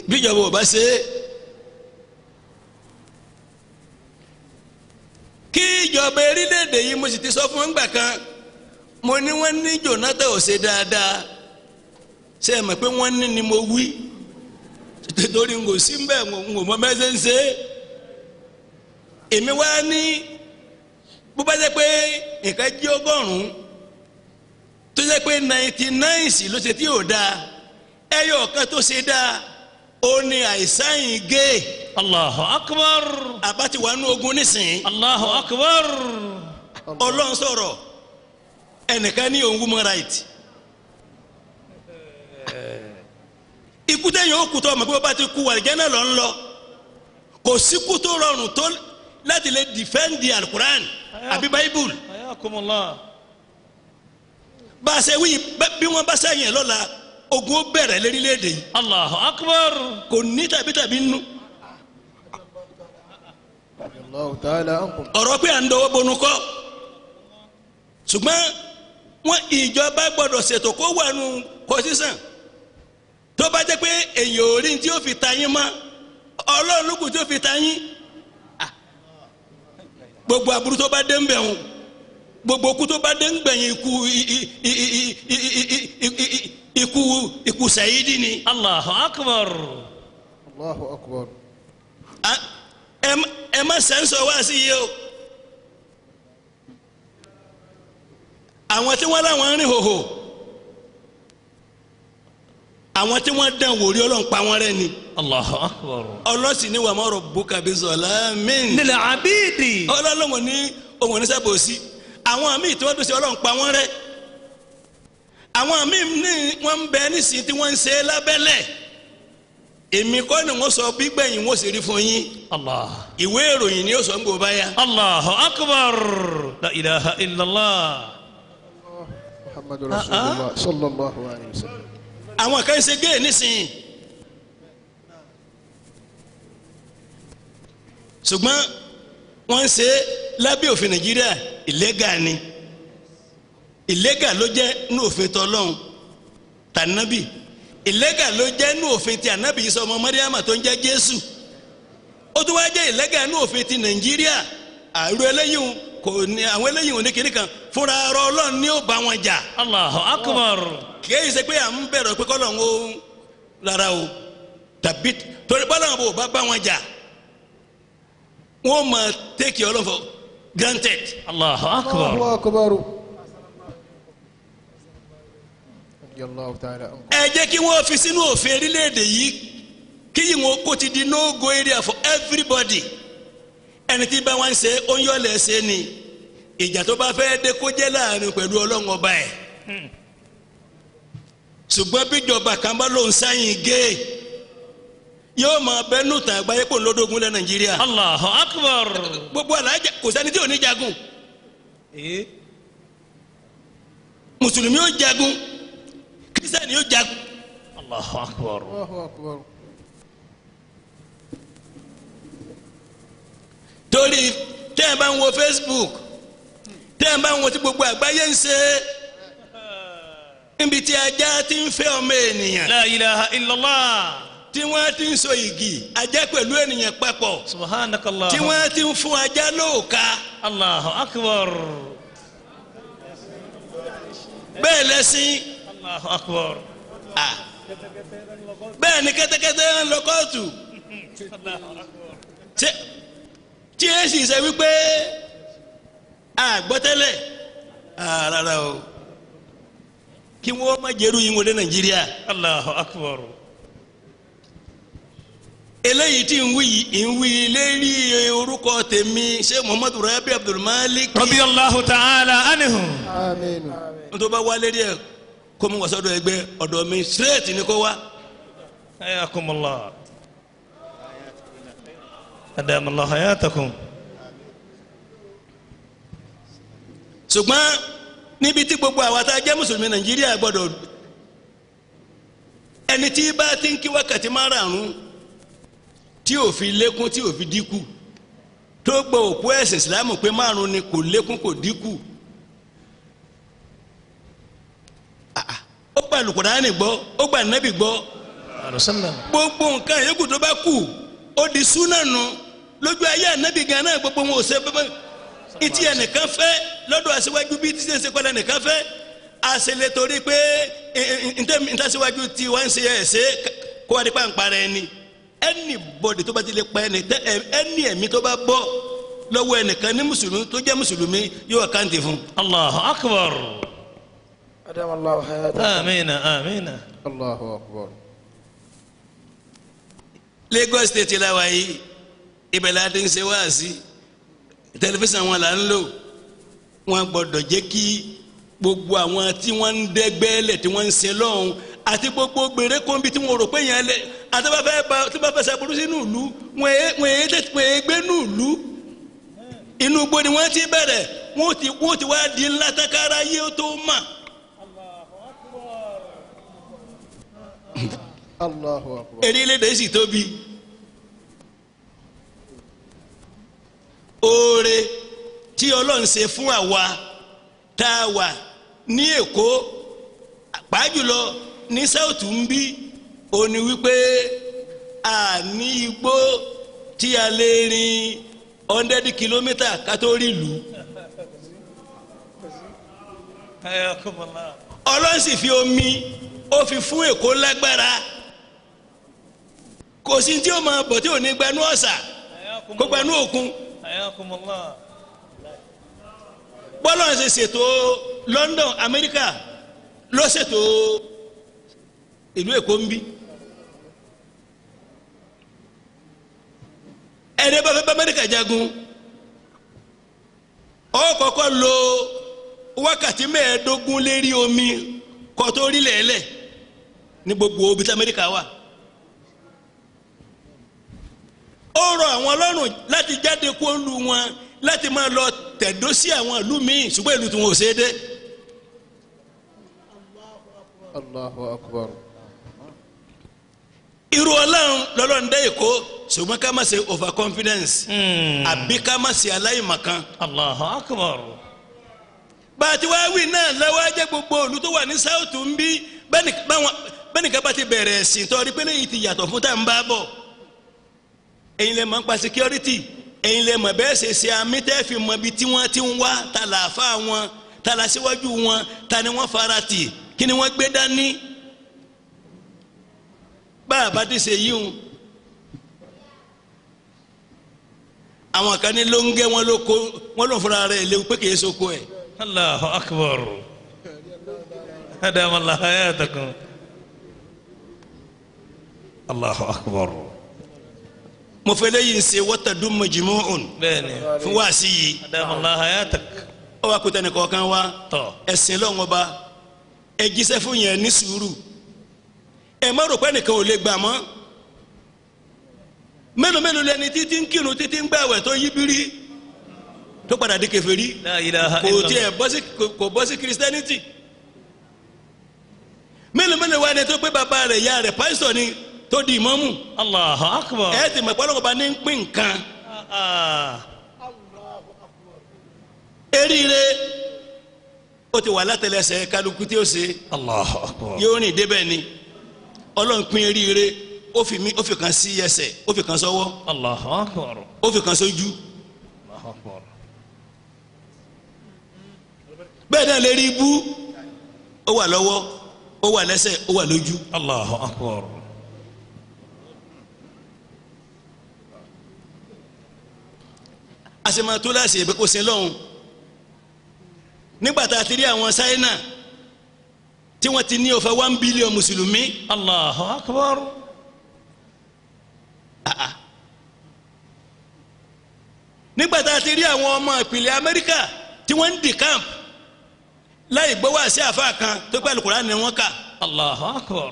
bíjọba ò bá ṣe é kí ìjọba orílẹ̀-èdè yìí mo sì ti sọ fún wọn gbà kan mo ní wọ́n ní Jonathan ò ṣe dáadáa ṣe é mọ̀ pé wọ́n ní ni mo wí torí n kò sí mbẹ́ n kò mọ mẹ́sẹ̀ ń ṣe é èmi wá ní bó bá jẹ́ pé nǹkan jí ọgọ́rùn-ún tó jẹ́ pé ninety nine sí ló ṣe tí ò dáa ẹyọ ọ̀kan tó ṣe dáa ó ní àìsàn yìí gé Allahu akbar. àbá ti wà nú ogun nísìnyí Allahu akbar. ọlọ́run sọ̀rọ̀ ẹnìkan ní òun woman right ikú tẹ̀yìn ó kú tó ọmọ pé bó bá ti kú àlìjẹ́ náà lọ ń lọ kò síkú tó rọrùn tó láti lè defend the alukuran àbí bible Ayakumullah. bá a ṣe wí bẹ́- bí wọ́n bá sẹ́yìn ẹ̀ lọ́la ogun ó bẹ̀rẹ̀ lérílẹ̀‐èdè yìí Allahu akbar. kò ní tàbí tàbí nínú الله تعالى عنكم ọ̀rọ̀ pé à ń dọwọ́ bonu kọ́ ṣùgbọ́n wọn ìjọba gbọ́dọ̀ ṣètò kó wà nù kọ́sísàn tó bá jẹ́ pé èyàn ò rí tí ó fi ta yín mọ́ ọlọ́run ló kù tí ó fi ta yín Ah. gbogbo aburú tó bá dé ń bẹ̀ wọn gbogbo ikú tó bá dé ń gbẹ̀yìn ikú i- i- i- i- i- i- i- i- i- ikú ikú sàyídì ni Allahu akbar. الله أكبر Ah, ẹ má- ẹ má sẹ́ńsọ̀ wá sí yìí o àwọn tí wọ́n láwọn rìn hòhò àwọn tí wọ́n dán wòrí ọlọ́run pa wọ́n rẹ́ ni Allahu akbar. ọlọ́sìn ní wàmọ́rọ̀ bùkàbí sọ̀lá mìn Lil abidi. ọlọ́run ní ohun oníṣàbòsí àwọn míì tí wọ́n tún ṣe ọlọ́run pa wọ́n rẹ́ àwọn míì ní wọ́n ń bẹ nísìnyí tí wọ́n ń ṣe lábẹ́lẹ̀ èmi kọ́ ni wọ́n sọ bí gbẹ̀yìn wọ́n sì rí fún yín Allah. ìwé ìròyìn ni ó sọ ń gbò báyà Allahu akbar. La ilaha illallah. محمد رسول الله صلى الله عليه وسلم àwọn kan ṣe géè nísìnyí ṣùgbọ́n wọ́n ń ṣe lábẹ́ òfin nàìjíríà ìlẹ́gà ni ìlẹ́gà ló jẹ́ ní òfin tọ́lọ́hún tànàbì ìlẹ́gà ló jẹ́ ní òfin ti ànábì yìí sọ ọmọ mọ́ríàmà tó ń jẹ́ jésù ó tún wá jẹ́ ìlẹ́gà ní òfin ti nàìjíríà àrùn eléyìí kò ní àwọn eléyìí ò ní kiri kan fúnra ọ̀rọ̀ ọlọ́run ni ó bá wọn jà Allahu akbar. kìí ṣe pé à ń bẹ̀rẹ̀ pé kọ́lọ̀ ń wo rárá o tàbí torí bọ́lá wọn bò bá bá wọn jà wọ́n máa tẹ́kì ọlọ́run for granted Allahu akbar. الله أكبر رضي الله تعالى عنكم ẹ jẹ́ kí wọ́n fi sínú òfin orílẹ̀-èdè yìí kí ìwọ̀n kó ti di no go area for everybody ẹni tí bá wọn ṣe ó ń yọ̀lẹ̀ ṣe ni ìjà tó bá fẹ́ dé kó jẹ́ láàrin pẹ̀lú ọlọ́run ọba ẹ̀ ṣùgbọ́n bíjọba kan bá lóun sáyìn gé yóò máa bẹ́nu tàn àgbáyé pò ń lọ́dọ̀gún lẹ́ nàìjíríà Allahu akbar. gbogbo alájà kò sẹ́ni tí ò ní jagun Eh? mùsùlùmí yóò jagun kírísítẹ́nì yóò jagun Allahu akbar. الله أكبر torí tẹ́ ẹ bá ń wo facebook tẹ́ ẹ bá ń wo tí gbogbo àgbáyé ń ṣe níbi tí ajá ti ń fẹ́ ọmọ ènìyàn La ilaha illallah. tí wọ́n ti ń so igi ajá pẹ̀lú ènìyàn papọ̀ Subhanakallah. tí wọ́n ti ń fún ajá lóòka Allahu akbar. bẹ́ẹ̀ lẹ́sìn Allahu akbar. à bẹ́ẹ̀ ni kẹ́tẹ́kẹ́tẹ́ ń lọ kóòtù tí tí ẹ sì ṣe wípé àgbọ́tẹ́lẹ̀ rárá o kí wọ́n má jẹ́rú yín wọlé nàìjíríà Allahu akbar. eléyìí tí ń wí yìí ń wí lérí orúkọ tèmi ṣé muhammadu rabi abdulmalik Radiyallahu ta'ala anhu. آمين tó bá wá lérí ẹ kó mu wàsọ́dọ̀ ẹgbẹ́ ọ̀dọ̀ mi straight ni kó wá Hayakumullah. Adamallahu hayatakum. ṣùgbọ́n níbi tí gbogbo àwa tá a jẹ́ mùsùlùmí nàìjíríà gbọ́dọ̀ ẹni tí bá ti ń kí wákàtí márààrún tí ò fi lékún tí ò fi dínkù tó gbọ́ òkú ẹ̀sìn ìsìlámù pé márùn ni kò lékún kò dínkù Ah, ah. ó gba Al-Kùránì gbọ́ ó gba nẹ́bì gbọ́ عليه وسلم gbogbo nǹkan yòókù tó bá kù ó di súnà nù lójú ayé ànábì gan náà gbogbo wọn ò ṣe bẹ́ẹ̀ ìtì ẹnìkan fẹ́ lọ́dọ̀ aṣíwájú bíi tí ṣe kọ́lá ẹnìkan fẹ́ àṣẹlẹ̀ torí pé ntàṣíwájú tí wọ́n ń ṣe ẹ̀ ṣe kó wá di pàǹpà rẹ̀ ni ẹnì bọ̀dì tó bá ti lè pa ẹnì tẹ ẹnì ẹ̀mí tó bá bọ́ lọ́wọ́ ẹnìkan ní mùsùlùmí tó jẹ́ mùsùlùmí yóò káǹtì fún un. الله أكبر أدام الله حياته آمين آمين الله أكبر Lagos state la wà yìí ibẹ̀ la ti ń ṣe wáàsí tẹlifíṣàn wọn là ń lò wọn gbọ́dọ̀ jẹ́ kí gbogbo àwọn tí wọ́n ń dẹ́gbẹ́lẹ̀ tí wọ́n ń ṣe lọ́hùn àti gbogbo gbèrè kóńbi tí wọ́n rò pé yẹn lẹ àtàbàfẹ́ bá tí wọ́n fẹ́ ṣàbùrú sínú ìlú wọ́n èé wọ́n èé tètè wọ́n èé gbé nù ìlú inú igbó ni wọ́n ti bẹ̀rẹ̀ wọ́n ti wọ́n ti wá di ńlá takara yé tó mà الله أكبر erélédè sì tóbi oore tí ọlọ́run ṣe fún àwa tá a wà ní èkó pàájùlọ ní south ń bí ó ní wípé a ní igbó tí a lè rin hundred kilometre ká tó rí ìlú حياكم الله ọlọ́run sì fi omi ó fi fún èkó lágbára kò sí tí ó máa bọ̀ tí ò ní gbanú ọ̀sà حياكم kó gbanú الله òkun حياكم الله bọ́lá ṣe ṣètò London Amẹ́ríkà ló ṣètò ìlú Èkó ń bí ẹni bá fẹ́ bá Amẹ́ríkà jagun ó kọ́kọ́ lo wákàtí mẹ́ẹ̀ẹ́dógún lérí omi kó tó rí lẹ́lẹ̀ ní gbogbo ibi tí Amẹ́ríkà wà ó rọ àwọn lọ́rùn láti jáde kó lu wọn láti máa lọ tẹ̀dó sí àwọn ìlú míì ṣùgbọ́n ìlú tí wọn ò ṣe é dé. الله أكبر irú ọlọ́run lọ́lọ́run dé èkó ṣùgbọ́n ká má ṣe over confidence مم. àbí ká má ṣe aláìmọ̀kan. الله أكبر bá a ti wá wí náà lọ́wọ́ ajẹ́ gbogbo òlu tó wà ní south ń bí bẹ́ẹ̀ni báwọn bẹ́ẹ̀ni ká bá ti bẹ̀rẹ̀ ẹ̀sìn tọ́rí pé léyìí ti yàtọ̀ fún tá à ń bá bọ̀. ẹ̀yin lè mọ̀ nípa security ẹ̀yin lè mọ̀ bẹ́ẹ̀ ṣe ṣe àmì tẹ́ fi mọ ibi tí wọ́n ti ń wá ta làáfà wọn ta la síwájú wọn ta ni wọ́n fara tì kí ni wọ́n gbé dání. bá a bá ti ṣe yíhun àwọn kan ní ló ń gẹ́ wọn ló kó wọn ló fúnra rẹ̀ léwu pé kì í soko ẹ̀. الله أكبر أدام الله حياتكم الله أكبر mo fẹ́ lẹ́yìn ṣe wọ́tàdún mọ̀jìmọ́ọ̀n بيني fún wáàsí yìí أدام الله حياتك ó wá kó tẹnì kọ̀ọ̀kan wá طو ẹ̀sìn lọ́wọ́n ọba ẹ jíṣẹ́ fún yẹn ní sùúrù ẹ má rò pé nìkan ò lè gbà mọ́ mélòó mélòó lẹni títí ń kírun títí ń gbàwẹ̀ tó yí bírí tó padà di kèfèrí لا إله kò إلا tiẹ̀ الله bọ́ sí kò- kò bọ́ sí christianity mélòó mélòó wá ni tó pé bàbá rẹ̀ ìyá rẹ̀ pásítọ̀ ni tó di ìmọ̀mù الله أكبر ẹ ti mọ̀ pé ọlọ́wọ́ bá ní ń pín nǹkan آه. eríire ó ti wà látẹlẹsẹ̀ kálukú tí ó ṣe الله أكبر yóò rìn débẹ̀ ni ọlọ́run pín eríire ó fi mí ó fi kan sí ẹsẹ̀ ó fi kan sọ́wọ́ الله أكبر ó fi kan sójú الله أكبر bẹ́ẹ̀ náà lè rí ibú ó wà lọ́wọ́ ó wà lẹ́sẹ̀ ó wà lójú الله أكبر a sì máa tó láṣẹ ìbí kó sin lọ́hùn nígbà tá a ti rí àwọn Ṣáínà tí wọ́n ti ní over one billion mùsùlùmí الله أكبر nígbà tá a ti rí àwọn ọmọ ìpìlẹ̀ Amẹ́ríkà tí wọ́n ń di camp láì gbọ́ wá sí àfa kan tó pẹ́ Al-Qur'an ni wọ́n kà الله أكبر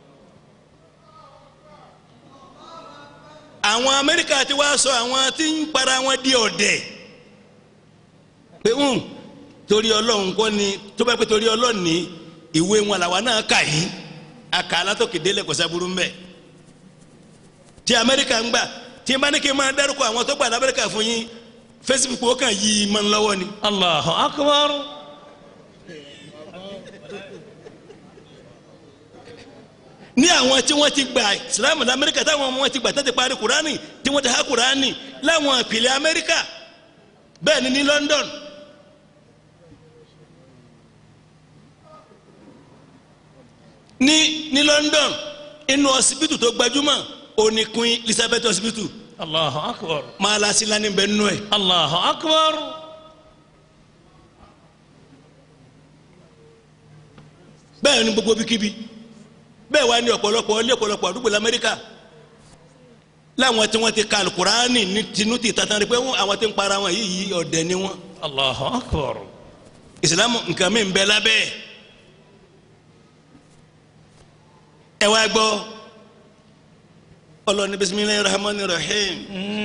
àwọn Amẹ́ríkà ti wá sọ àwọn tí ń para wọn di ọ̀dẹ̀ pé ń torí Ọlọ́run kọ́ ni tó bá pẹ́ torí Ọlọ́run ní ìwé wọn làwa náà kà yìí àkà alátòkè délẹ̀ kò sábúrú mbẹ́ tí Amẹ́ríkà ń gbà tí n bá ní kí n máa dárúkọ àwọn tó gbà ní Amẹ́ríkà fún yín Facebook ó kàn yí i mọ́ ń lọ́wọ́ ni الله أكبر ní àwọn tí wọ́n ti gba ìsìlámù ní amẹ́ríkà táwọn ọmọ wọn ti gbà tó ti parí kùránì tí wọ́n ti há kùránì láwọn ìpìlẹ̀ amẹ́ríkà bẹ́ẹ̀ ni ní london ní ní london inú ọsibítù tó gbajúmọ̀ òní queen elizabeth hospital Allahu akbar. máa lásìlá níbẹ̀ nínú ẹ̀ Allahu akbar. bẹ́ẹ̀ ni gbogbo bíkíbi bẹ́ẹ̀ wá ní ọ̀pọ̀lọpọ̀ ilé ọ̀pọ̀lọpọ̀ àdúgbò lamẹ́ríkà láwọn tí wọ́n ti ka alukurani ní tinú ti tatan rí pé wọ́n àwọn tí ń para wọn yìí yìí ọ̀dẹ̀ ni wọ́n Allahu akbar. ìsìlámù nǹkan mi ń bẹ lábẹ́ ẹ̀. ẹ wá gbọ́ ọlọ́ni bisimilayi rahman rahim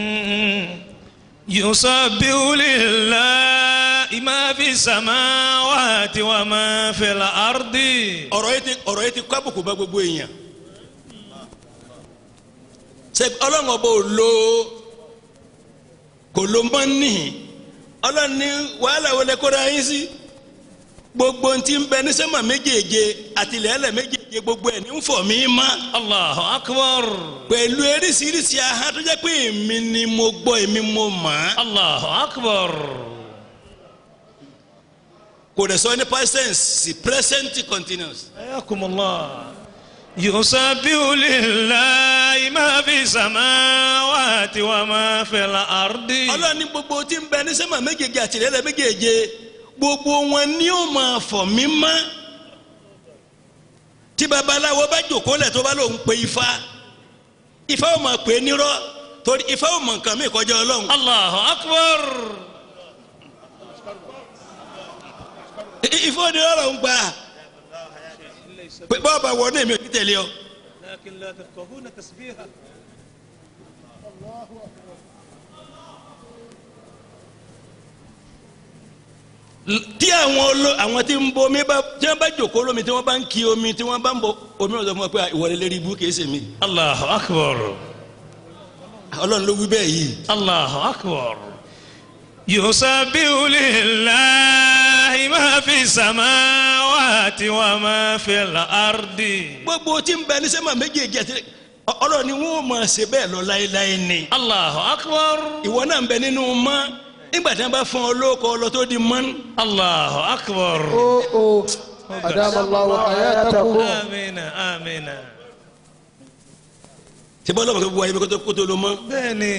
يسبح لله ما في السماوات وما في الأرض ọ̀rọ̀ yìí ti ọ̀rọ̀ yìí ti kọ́ àbùkù bá gbogbo èèyàn ṣe ọlọ́run ọba ò lo kò lo mọ́ níhìn ọlọ́run ní wàhálà wọlé kóra yín sí gbogbo ntí ń bẹ ní sẹ́mà méjèèje àti ilẹ̀ẹ́lẹ̀ méjèèje gbogbo ẹ̀ ní ń fọ̀ mí mọ́ الله أكبر pẹ̀lú eríṣiríṣi ahọ́n tó jẹ́ pé èmi ni mo gbọ́ èmi mo mọ̀ ọ́ الله أكبر kò dẹ̀ sọ ní present sí present continuous. حياكم الله يسبح لله ما في السماوات وما في الأرض ọlọ́run ní gbogbo tí ń bẹ ní sẹ́mà méjèèje àti ilẹ̀ẹ́lẹ̀ méjèèje gbogbo wọn ni ó máa fọ̀ mí mọ́ tí babaláwo bá jòkó lẹ̀ tó bá lòun pe ifá ifá ò máa pè é nírọ́ torí ifá ò mọ̀ nǹkan mi kọjá ọlọ́run الله أكبر I- ifá ò ní ọ̀rọ̀ ń gbà pé bọ́ọ̀bà wọ ní èmi ò ní tẹ̀lé ọ. لكن لا تفقهون تسبيحه tí àwọn olo àwọn tí ń bo omi bá tí wọ́n bá jòkó lómi tí wọ́n bá ń ki omi tí wọ́n bá ń bọ omi ọ̀sán fún wọn pé ìwọlé lérí ibú kìí ṣe mí الله أكبر ọlọ́run ló wí bẹ́ẹ̀ yìí. الله أكبر يسبح لله ما في السماوات وما في الأرض gbogbo tí ń bẹ ní sẹ́mà méjèèjì àti ọlọ́run ni wọ́n máa ṣe bẹ́ẹ̀ lọ láéláé ni. الله أكبر ìwọ náà ń bẹ nínú mọ́ nígbà tí wọ́n bá fún ọ lóko ọlọ tó di mọ́. الله أكبر Oh, oh. أدام الله حياتكم آمين آمين tí bọ́lá bàbá wà ibi kótó kótó ló mọ́. بني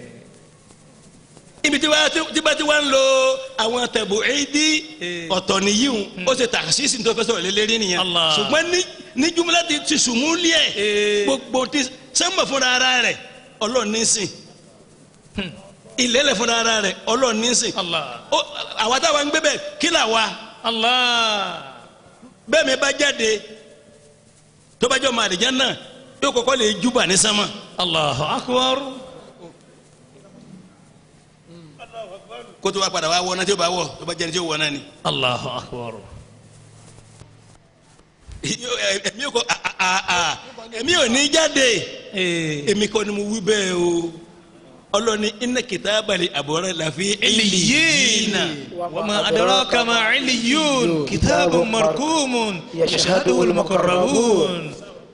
ibi tí wàá tí bá ti wá ń lo àwọn tẹ̀bù ẹ̀ẹ́dì Eh. ọ̀tọ̀ nìyíhun ó ṣe tàṣíṣì tó fẹ́ sọ̀rọ̀ lélẹ́rìí nìyẹn. Allah. ṣùgbọ́n ní ní jumla ti ti sùnmúlì ẹ̀ Eh. gbogbo ti sẹ́mbà fúnra ara rẹ̀ ọlọ́run ní sìn ìlẹ́lẹ̀ fúnra ara rẹ̀ ọlọ́run ní sìn. الله Ó, àwa táwa ń gbé bẹ́ẹ̀ kí là wa الله bẹ́ẹ̀ mi bá jáde tó bá jọ ọmọ àdìjẹ́ náà yóò kọ́kọ́ lè júbà ní sánmà. الله أكبر kó tó bá padà wá wọ náà tí ó bá wọ tó bá jẹ́ni tí ó wọ náà ni. الله أكبر ẹ̀mí ò kọ́ a- a- a- ẹ̀mí ò ní jáde إيه. èmi kọ́ ni mo wí bẹ́ẹ̀ o ọlọ́ni iná kìtàbàlì àbọ̀rẹ́ làfi عليين وما أدراك ما عليون كتاب مرقوم يشهده المقربون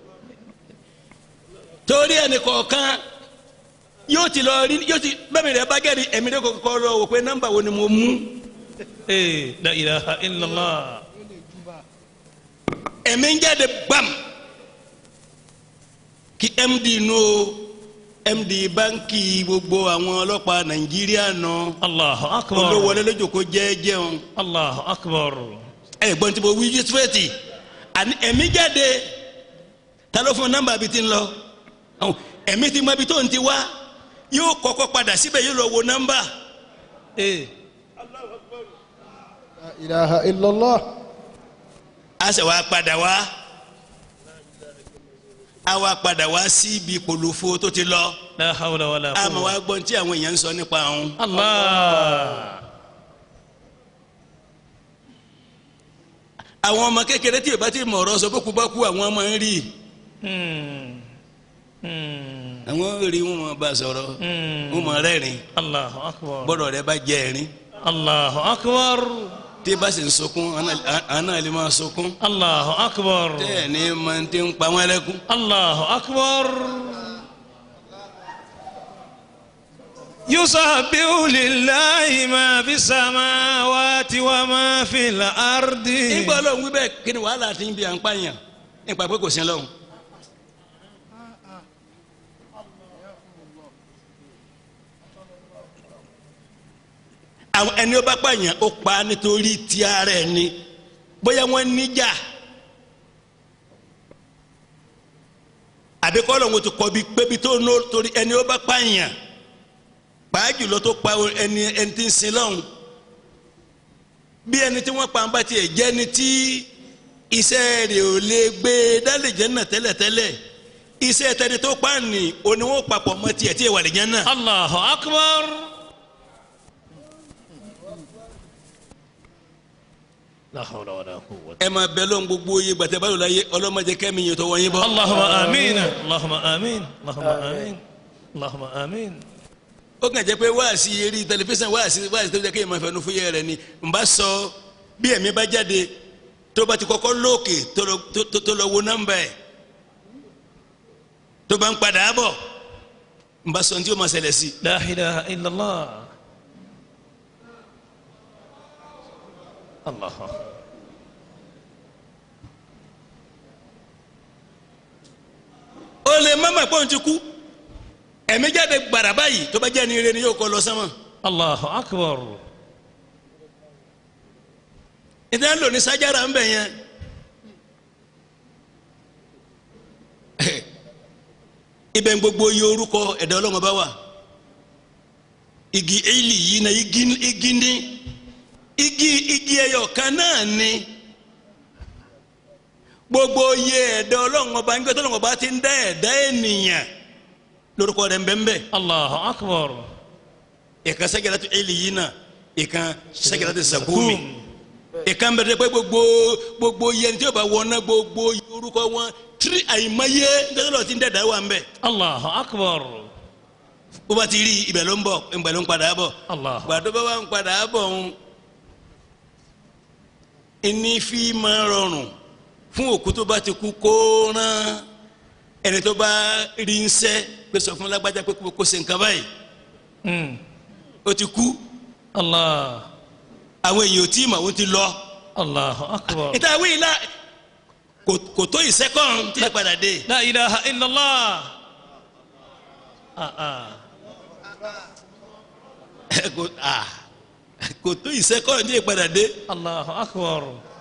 torí ẹnì kọ̀ọ̀kan yóò ti lọ rí yóò ti bẹ́ẹ̀ mi rẹ̀ bá gẹ̀rí ẹ̀mí rẹ̀ kọ̀ọ̀kan lọ wò pé nọ́mbà wo ni mo mú إيه. لا إله إلا الله ẹ̀mí ń jáde gbàm kí md nù o md báńkì gbogbo àwọn ọlọ́pàá nàìjíríà nù الله أكبر olówólé lójoko jẹ́ẹ́jẹ́un الله أكبر ẹ̀ gbọ́n tí mo wí yusufẹ́tì àní ẹ̀mí jáde ta ló fún nọ́mbà bíi ti ń lọ Àwọn ẹ̀mí ti mọ ibi tó ń ti wá yóò kọ́kọ́ padà síbẹ̀ yóò lọ wo nọ́mbà إيه. لا إله إلا الله a sì wá padà wá a wá padà wá sí ibi kòlòfo tó ti lọ لا حول ولا a máa wá قوة gbọ́n tí àwọn èèyàn ń sọ nípa àwọn. الله àwọn ọmọ kékeré tí ìbá ti mọ̀ ọ̀rọ̀ sọ bókú bá kú àwọn ọmọ ń rí مم. مم. àwọn rí wọn mọ̀ bá sọ̀rọ̀ مم. wọn mọ̀ rẹ́rìn الله أكبر bọ́dọ̀ rẹ bá jẹ́ ẹ̀rín الله أكبر tí bá sì ń sunkún àná lè máa sunkún الله أكبر tẹ́ẹ̀ ní máa ń tẹ́ ń pa wọ́n lẹ́kún. الله أكبر يسبح لله ما في السماوات وما في الأرض nígbà ọlọ́run wí bẹ́ẹ̀ kí ni wàhálà ti ń bi à ń pààyàn nípa pé kò sí ọlọ́run. àwọn ẹni ó bá pààyàn ó pa á nítorí ti ara ẹ̀ ni bóyá wọ́n níjà àbí kọ́ ọlọ́run ti kọ́ bí pébi tó ní torí ẹni ó bá pààyàn pàá jùlọ tó pa ẹni ẹni tí ń sin lọ́hùn bí ẹni tí wọ́n pa ń bá tiẹ̀ jẹ́ ni tí iṣẹ́ rẹ̀ ò lè gbé dálẹ̀ jẹ́ náà tẹ́lẹ̀tẹ́lẹ̀ iṣẹ́ tẹni tó pa ní òní wọ́n papọ̀ mọ́ tiẹ̀ tí ì wà lè jẹ́ náà. الله أكبر لا حول ولا قوة ẹ máa bẹ lọ́n gbogbo iye gbàtẹ́ bá lò láyé ọlọ́mọdé kẹ́mi yẹn tó wọ́n yín bọ́. اللهم آمين اللهم آمين اللهم آمين اللهم آمين ó kàn jẹ́ pé wáàsí eré tẹlifíṣàn wáàsí wáàsí tó jẹ́ kéèyàn máa fẹnu fúyẹ́ rẹ̀ ni n bá sọ bí ẹ̀mí bá jáde tó bá ti kọ́kọ́ lóòkè tó lọ- tó- tó- tó lọ wo nọ́mbà ẹ̀ tó bá ń padà bọ̀ n bá sọ ní tí ó máa ṣẹlẹ̀ sí i. لا إله إلا الله الله ó lè má mà pọ́n ti kú ẹ̀mí jáde gbàrà báyìí tó bá jẹ́ ní ire ni yóò kọ́ lọ sánmọ̀ الله أكبر ìdá ń lò ní sájára ń bẹ̀ yẹn ibẹ̀ ń gbogbo iye orúkọ ẹ̀dá ọlọ́mọ bá wà igi eli yìí na igi igi ní igi igi ẹyọ kan náà ni gbogbo iye ẹ̀dá ọlọ́mọ bá ń gbé tọ́lọ́mọ bá ti ń dá ẹ̀dá ènìyàn lórúkọ rẹ̀ ń bẹ ń bẹ الله أكبر ìkan sẹ́gẹ̀rẹ́ tó eli yìí náà ìkan sẹ́gẹ̀rẹ́ tó sàkúmi ìkan bẹ̀rẹ̀ pé gbogbo gbogbo yẹn tí o bá wọná gbogbo orúkọ wọn tiri àyìnmáyé ntẹ́tẹ́lọ́ ti ń dẹ̀dá wà ń bẹ̀ الله أكبر bó bá ti rí ibẹ̀ ló ń bọ̀ ibẹ̀ ló ń padà bọ̀ الله gbàdó bá wà ń padà bọ̀ ń ẹni fi máa rọrùn fún òkú tó bá ti kú kó rán ẹni tó bá rí ń sẹ́ pé sọ fún lágbájá pé kó ṣe nǹkan báyìí أمم. ó ti kú الله àwọn èèyàn ò tí ì mà ó ti lọ. الله أكبر ìta wíì la kò kò tó ìsẹ́kọ̀n tí ẹ padà dé. لا إله إلا الله آه آه. kò ah, kò tó ìsẹ́kọ̀n tí ẹ padà dé. الله أكبر